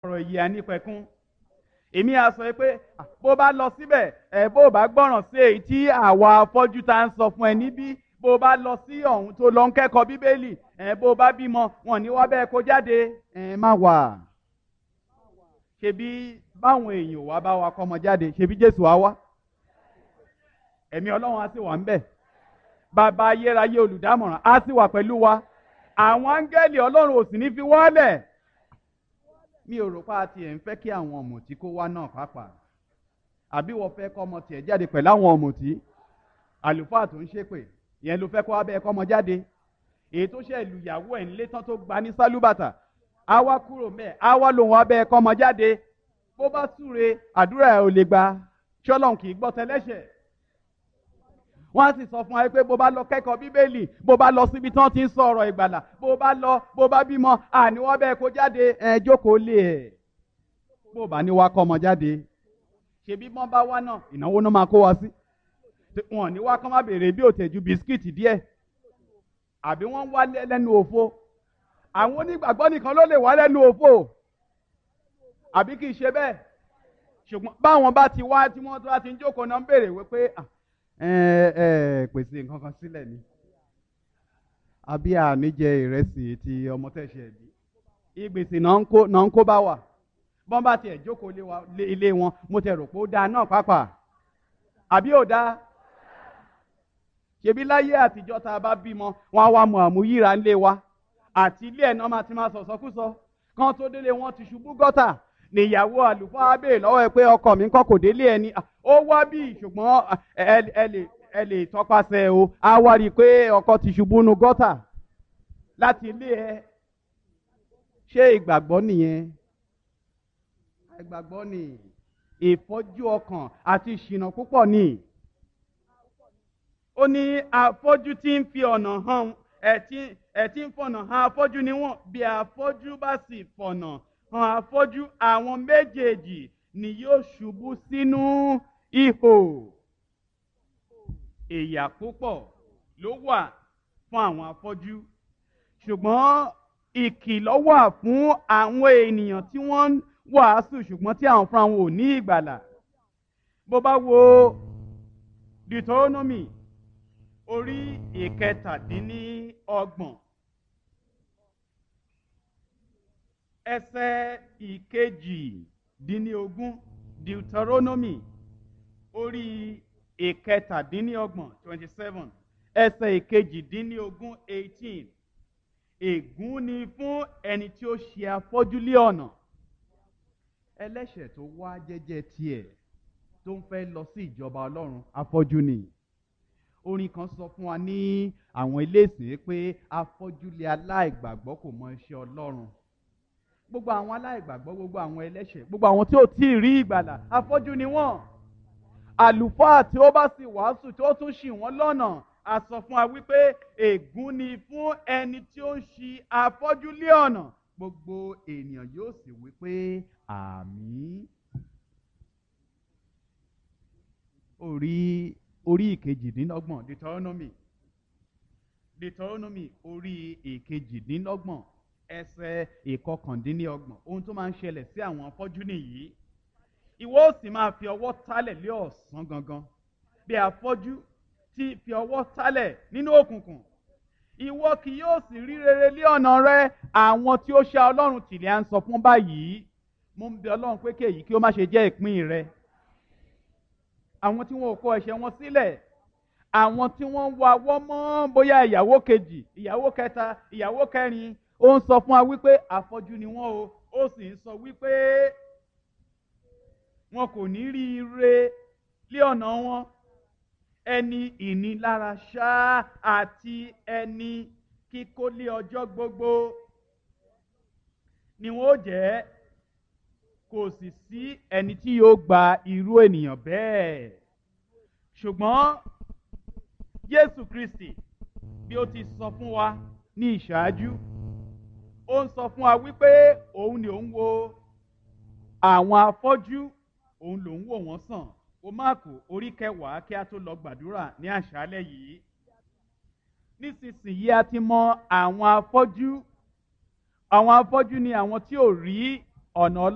ọ̀rọ̀ yìí ànípẹ̀kún èmi á sọ pé bó bá lọ síbẹ̀ ẹ̀ bó bá gbọ́ràn sí èyí tí àwa afọ́jú ta ń sọ fún ẹ níbí bó bá lọ sí ọ̀hún tó lọ ń kẹ́kọ̀ọ́ bíbélì ẹ̀ bó bá bímọ wọn ní wá bẹ́ẹ̀ kó jáde ẹ̀ má wà. ṣebí báwọn èèyàn wá bá wa kọ́mọ jáde ṣebí Jésù á wá ẹ̀mí Ọlọ́run á sì wà ń bẹ̀ bàbá ayérayé olùdámọ̀ràn á sì wà pẹ̀lú wa àwọn áńgẹ́lì Ọlọ́run ò sì ní fi wọ́lẹ̀ mi ò rò pé a tiẹ̀ ń fẹ́ kí àwọn ọ̀mùtí kó wá náà pàápàá àbí wọ́n fẹ́ kọ́ ọmọ tiẹ̀ jáde pẹ̀lú àwọn ọ̀mùtí àlùfáà tó ń ṣépè ìyẹn ló fẹ́ kó abẹ́ ẹ̀kọ́ ọmọ jáde èyí tó ṣe lùyàwó ẹ̀ ńlé tán tó gba ní sálúbàtà á wá kúrò mẹ́ẹ̀ á wá lòun abẹ́ ẹ̀kọ́ ọmọ jáde bó bá súre àdúrà ẹ̀ ò lè gba ṣọ́lọ́n kì í gbọ́ tẹ́lẹ́ṣẹ̀ wọ́n á sì sọ fún wa pé bó bá lọ kẹ́kọ̀ọ́ bíbélì bó bá lọ síbi tí wọ́n ti ń sọ ọ̀rọ̀ ìgbàlà bó bá lọ bó bá bímọ àní wọ́n bẹ́ẹ̀ kó jáde ẹ̀ jókòó lé ẹ̀ bó bá ní wá kọ́ ọmọ jáde ṣebí bọ́n bá wá náà ìnáwó náà máa kó wa sí wọn ní wá kán má béèrè bí òtẹ̀jú bisikíìtì díẹ̀ àbí wọ́n ń wá lẹ́nu òfo àwọn onígbàgbọ́ nìkan ló lè wá lẹ́nu òfo àbí kì í ṣe bẹ́ẹ̀ ṣùgbọ́n báwọn bá ti wá tí wọ́n tó bá ti ń jókòó náà ń béèrè wípé ẹ ẹ pèsè nǹkan kan sílẹ̀ ni àbí àníjẹ ìrẹsì ti ọmọ tẹ̀sẹ̀ bí ìgbèsè náà ń kó bá wà bọ́n bá tiẹ̀ jókòó ilé wọn mo tẹ̀ rò pé ó dáa náà pàápàá àbí ò dáa ṣebí láyé àtijọ́ tá a bá bímọ wọn á wá mọ àmúyíra ńlé wa àti ilé ẹ̀ náà máa ti máa sọ̀sọ́kúsọ kán tó délé wọn ti ṣubú gọ́tà níyàwó àlùfáà béèrè lọ́wọ́ ẹ pé ọkọ mi kọ́ kò délé ẹni ó wá bí ṣùgbọ́n ẹ lè tọpasẹ̀ o á wá rí i pé ọkọ ti ṣubú nu gọ́tà láti ilé ẹ ṣé ìgbàgbọ́ nìyẹn ìgbàgbọ́ ni ìfọ́jú ọkàn àti ìṣìnà púpọ̀ ni ó ní afọ́jú tí ń fi ọ̀nà hàn ẹ̀ tí ń fọ̀nà hàn afọ́jú ni wọ́n bí afọ́jú bá sì fọ̀nà hàn afọ́jú àwọn méjèèjì ni yóò ṣubú sínú ihò ìyà púpọ̀ ló wà fún àwọn afọ́jú ṣùgbọ́n ìkìlọ̀ wà fún àwọn ènìyàn tí wọ́n ń wàásù ṣùgbọ́n tí àwọn fúnra wọn ò ní ìgbàlà bó bá wo Deuteronomy orí ìkẹtàdínníọgbọ̀n ẹsẹ̀ ìkejìdínníogún Deuteronomy orí ìkẹtàdínníọgbọ̀n twenty seven ẹsẹ̀ ìkejìdínníogún eighteen ègún ni fún ẹni tí ó ṣe afọ́jú lé ọ̀nà ẹlẹ́ṣẹ̀ tó wá jẹ́jẹ́ tiẹ̀ tó ń fẹ́ lọ sí ìjọba ọlọ́run afọ́jú ni orin kan sọ fún wa ní àwọn iléèsè pé afọ́júlé aláìgbàgbọ́ kò mọ iṣẹ́ ọlọ́run gbogbo àwọn aláìgbàgbọ́ gbogbo àwọn ẹlẹ́ṣẹ̀ gbogbo àwọn tí ò tí ì rí ìgbàlà afọ́jú ni wọ́n àlùfáà tí ó bá sì wàásù tí ó tún ṣì wọ́n lọ́nà a sọ fún wa wípé ègún ni fún ẹni tí ó ń ṣì afọ́júlé ọ̀nà gbogbo ènìyàn yóò sì wípé àmín orí orí ìkejìdínlọ́gbọ̀n deuteronomy deuteronomy orí ìkejìdínlọ́gbọ̀n ẹsẹ̀ ìkọkàndínlọ́gbọ̀n ohun tó máa ń ṣẹlẹ̀ sí àwọn afọ́jú nìyí ìwọ ó sì máa fi ọwọ́ tálẹ̀ lé ọ̀sán gangan bí afọ́jú tí fi ọwọ́ tálẹ̀ nínú òkùnkùn ìwọ kì yóò sì rí rere lé ọ̀nà rẹ àwọn tí ó ṣá ọlọ́run tìlẹ̀ à ń sọ fún báyìí mo ń bẹ ọlọ́run pé kéyìí kí ó má ṣe jẹ́ ìpín rẹ àwọn tí wọn ò kọ ẹ̀ṣẹ̀ wọn sílẹ̀ àwọn tí wọ́n ń wa wọ́ mọ́ bóyá ìyàwó kejì ìyàwó kẹta ìyàwó kẹrin ó ń sọ fún wa wípé àfọ́jú ni wọ́n o ó sì ń sọ wípé wọn kò ní rí ire lé ọ̀nà wọn ẹni ìnilára ṣáá àti ẹni kíkólé ọjọ́ gbogbo ni wọn ó jẹ́ kò sì sí ẹni tí yóò gba irú ènìyàn bẹ́ẹ̀ ṣùgbọ́n Jésù Kristi bí ó ti sọ fún wa ní ìṣáájú ó ń sọ fún wa wípé òun ni òun wo àwọn afọ́jú òun lòun wò wọ́n sàn o máàkù orí kẹwàá kí a tó lọ gbàdúrà ní àṣálẹ́ yìí nísinsìnyí a ti mọ àwọn afọ́jú àwọn afọ́jú ni àwọn tí ò rí ọ̀nà